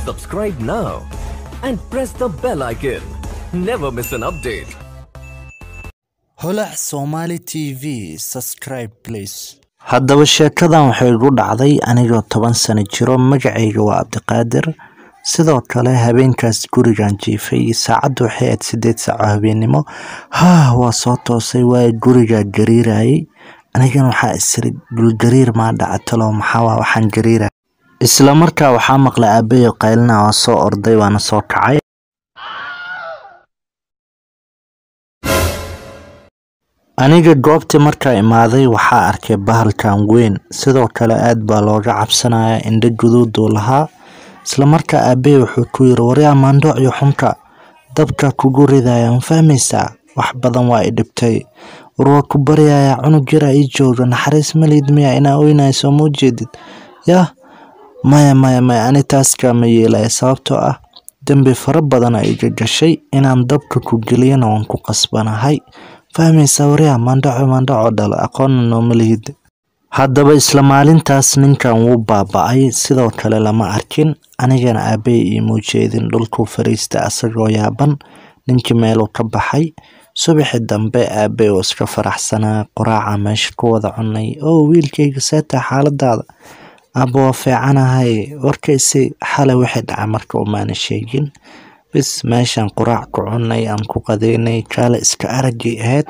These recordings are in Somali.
Subscribe now and press the bell icon. Never miss an update. holac somali t v subscribe please haddaba sheekadan waxay igu dhacday anigoo toban sano jiro magacayga waa cabdiqaadir sidoo kale habeenkaas gurigan jiifay saacaddu waxay ahayd sideed saaco habeennimo haa waa soo toosay waayo gurigaa gariirayay anigana waxaa isiri dhulgariir maa dhacatalo maxaa waxaan gariiraya isla markaa waxaa maqlay aabayo qaylina waa soo orday waana soo kacay aniga goobtii markaa imaaday waxaa arkay bahalkan weyn sidoo kale aad baa looga cabsanaya indho guduuduu lahaa isla markaa aabey wuxuu ku yiri waryaa maandhoocyo xunka dabka kugu ridaya ma fahmaysaa wax badan waa i dhibtay war waa ku baryayaa cunug yaraa ii jooga naxariis malid miya inaa oynayso ma ujeedid yah maya maya maya ani taas kaama yeelaya sababtoo ah dembi fara badana iga gashay inaan dabka ku geliyana waan ku qasbanahay fahmaysaa waryaa maandhaco maandhaco dhal aqoonna nooma lihid haddaba isla maalintaas ninkan wuu baaba-ay sidoo kale lama arkin anigana aabey iimuu jeedin dhulkuu fariista asagoo yaaban ninkii meeluu ka baxay subaxi dambe aabey oo iska faraxsanaa qoraaca meesha ku wada cunay oo wiilkayga seetaa xaaladaada aaba waa fiicanahay warkaysi xalay waxay dhacay marka umaana sheegin bis meeshaan quraac ku cunay aan ku qadeynay kaale iska aragay ahayd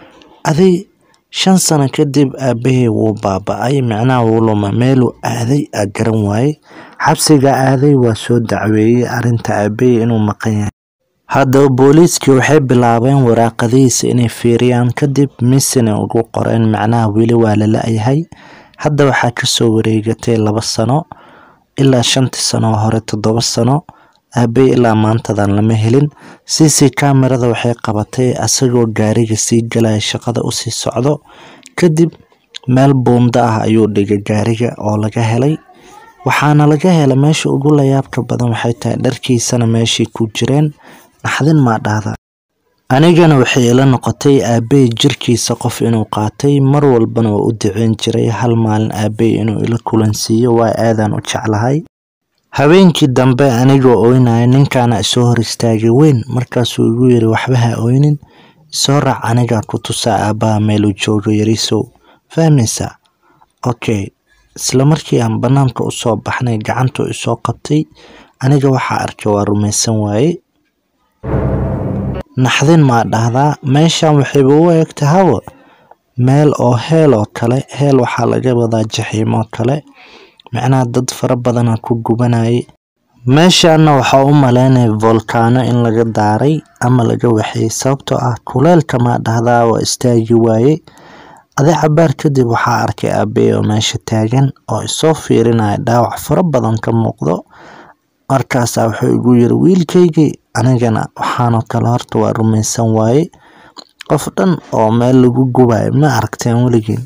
aday shan sano kadib aabahey wuu baaba-ay micnaha wuu luma meeluu aaday aa garan waayey xabsiga aaday waa soo dacweeyey arrinta aabahey inuu maqan yahay haddaba booliiskii waxay bilaabeen waraaqadihiisa inay fiiriyaan kadib misina ugu qoreen macnaha weli waa la la-yahay hadda waxaa kasoo wareegatay laba sano ilaa shantii sano hore toddoba sano aabey ilaa maantadan lama helin c c kamerada waxay qabatay asagoo gaariga sii galaya shaqada usii socdo kadib meel buunda ah ayuu dhigay gaariga oo laga helay waxaana laga helay meesha ugu layaabka badan waxay tahay dharkiisana meeshii ku jireen naxdin maa dhahda anigana waxay ila noqotay aabey jirkiisa qof inuu qaatay mar walbana waa u duceyn jiray hal maalin aabey inuu ila kulansiiyo waa aadaan u jeclahay habeenkii dambe anigoo oynaya ninkaana isoo hor istaagay weyn markaasuu igu yiri waxba ha oynin isoo raac anigaa ku tusaa aabbaha meeluu joogo yarisow fahmaysaa okay isla markii aan bannaanka usoo baxnay gacantuu isoo qabtay aniga waxaa arkay waa rumaysan waaye naxdin maa dhahdaa meeshan waxayba u eegta hawa meel oo heel oo kale heel waxaa laga wadaa jaxiimoo kale macnaha dad fara badana ku gubanayay meeshaana waxaa u maleynaya volkaano in laga daaray ama laga waxeeyey sababtoo ah kuleelka maa dhahdaa waa istaagi waaye adi cabaar kadib waxaa arkay aabey oo meesha taagan oo isoo fiirinaya dhaawac fara badan ka muuqdo markaasaa wuxuu igu yiri wiilkaygii anigana waxaanoo kale horta waa rumaysan waaye qof dhan oo meel lagu gubayo ma aragteen weligiin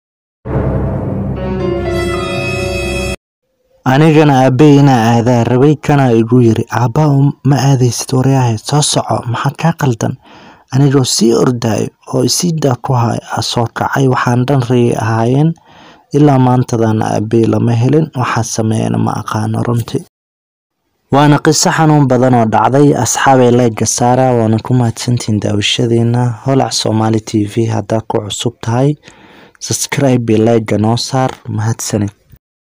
anigana aabey inaa aadaa rabay kanaa igu yiri aabbaa ma aadaysid waryahay soo soco maxaa kaa qaldan anigoo sii ordaayo oo isii daa ku hay a soo kacay waxaan dhan rayay ahaayeen ilaa maantadana aabey lama helin waxaa sameeyana ma aqaano runtii waana qiso xanuun badan oo dhacday asxaabay leega saara waana ku mahadsantihiin daawashadeena holac somali t v haddaa ku cusub tahay subscribe leega noo saar mahadsanid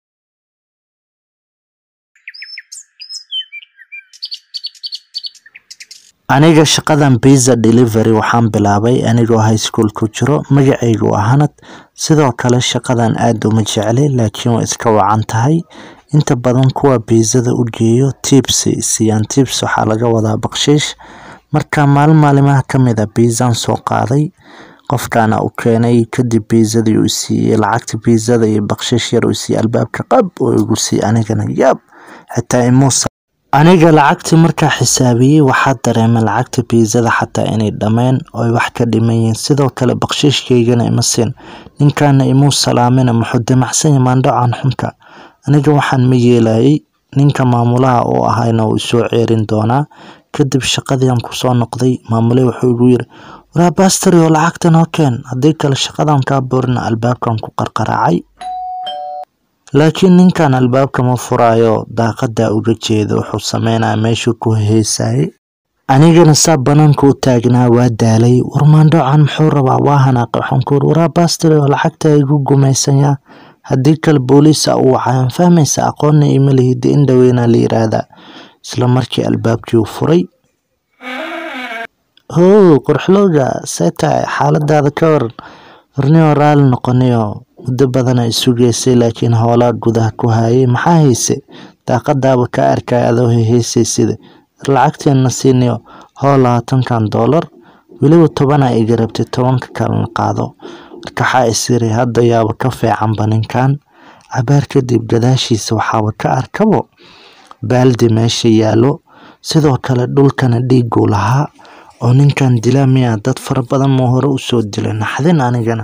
aniga shaqadan biza delivery waxaan bilaabay anigoo high school ku jiro magacaygu waa hanad sidoo kale shaqadan aada uma jeclay laakiin waa iska wacan tahay inta badan kuwa biizada u geeyo tips siiyaan tips waxaa laga wadaa bakshiish marka maalin maalimaha kamid a biizan soo qaaday qofkaana u keenay kadib biizadii uu siiyey lacagta biizada iyo bakshiish yar uu siiyey albaabka qab oo igu siiyey anigana yaab xitaa imuusa aniga lacagtii markaa xisaabiyey waxaa dareemay lacagta biizada xataa inay dhammeen ooy wax ka dhiman yihiin sidoo kale bakshiishkaygana ima siin ninkaana imuu salaamina muxuu damacsanya maandhacan xunka aniga waxaan ma yeelayay ninka maamulaha uu ahayna wuu isoo ceerin doonaa kadib shaqadiian kusoo noqday maamule wuxuu igu yiri waraa bastari oo lacagtan hoo keen haddii kale shaqadan kaa boorina albaabkan ku qarqaraacay laakiin ninkan albaabka ma furaayo daaqada uga jeeda wuxuu sameynaya meeshuu ku heesayay anigana saa banaanka u taagnaa waa daalay war maandhoocan muxuu rabaa waa hanaaqay waxaan ku uri waraa baastiro lacagta igu gumaysanyaa haddii kale booliisa u wacayaan fahmaysa aqoonna ima lihida in dhaweynaa la yiraahdaa isla markii albaabkii u furay how qorxlowga see tahay xaaladaada ka waran warniyoo raali noqonayo muddo badana isugeysay laakiin howlaa gudaha ku hayay maxaa hayse daaqadaaba ka arkay adoo heheysay sida lacagteena siinayo hoo labaatankan doolar weliba tobanaa iga rabtay tobanka kalena qaado markaxaa isiri hadda yaaba ka fiicanba ninkan cabaar kadib gadaashiisa waxaaba ka arkabo baaldi meesha yaallo sidoo kale dhulkana dhiiguu lahaa oo ninkan dilaa miyaa dad fara badan muu hore usoo dilay naxdin anigana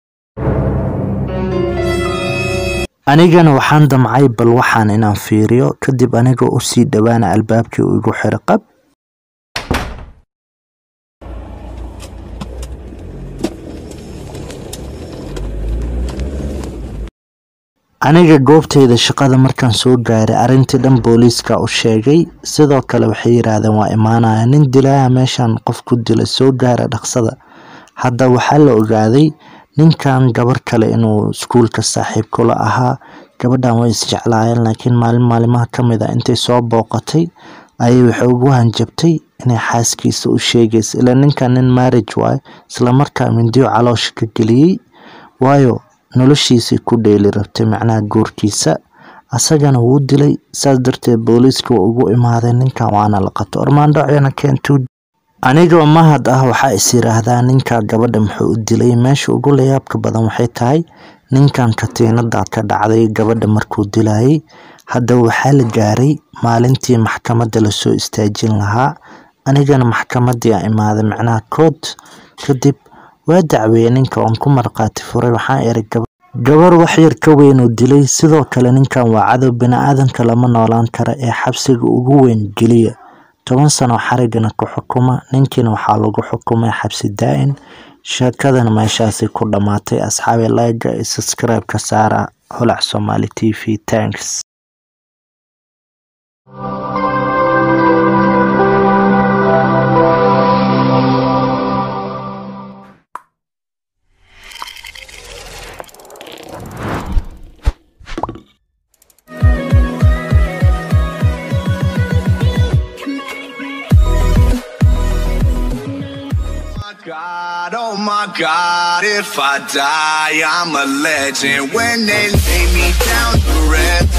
anigana waxaan damcay bal waxaan inaan fiiriyo kadib anigoo usii dhowaana albaabkii uu igu xiro qab aniga goobtayda shaqada markaan soo gaaray arrintii dhan booliiska u sheegay sidoo kale waxay yidhaahdeen waa imaanaya nin dilaaha meeshan qof ku dila soo gaara dhaqsada hadda waxaa la ogaaday ninkan gabar kale inuu iskuulka saaxiib kula ahaa gabadhan way isjeclaayeen laakiin maalin maalimaha ka mid a intay soo booqatay ayay waxay ugu hanjabtay inay xaaskiisa u sheegaysa ilaa ninkan nin marriage waayo islamarkaa mindiyo caloosha ka geliyey waayo noloshiisay ku dheeli rabtay macnaha guurkiisa asagana wuu dilay saas darteed booliiska waa ugu imaadeen ninkan waana la qabto ormaandhocena keentuu anigoo mahad ah waxaa is yiraahdaa ninka gabadha muxuu u dilay meesha ugu layaabka badan waxay tahay ninkan katiinada ka dhacday gabadha markuu dilayay hadda waxaa la gaaray maalintii maxkamadda lasoo istaajin lahaa anigana maxkamadii a imaaday macnaha kood kadib waa dacweeyey ninka oon ku marqaati furay waxaan iri gabar waxyar ka weyn uu dilay sidoo kale ninkan waa cadow bini-aadanka lama noolaan kara ee xabsiga ugu weyn geliya toban sano xarigana ku xukuma ninkiina waxaa lagu xukumay xabsi daa-in sheekadana meeshaasi ku dhammaatay asxaabi layga iyo subscribe ka saara holac somali t v tanks God, oh my God, if I die, I'm a legend. When they lay me down to rest,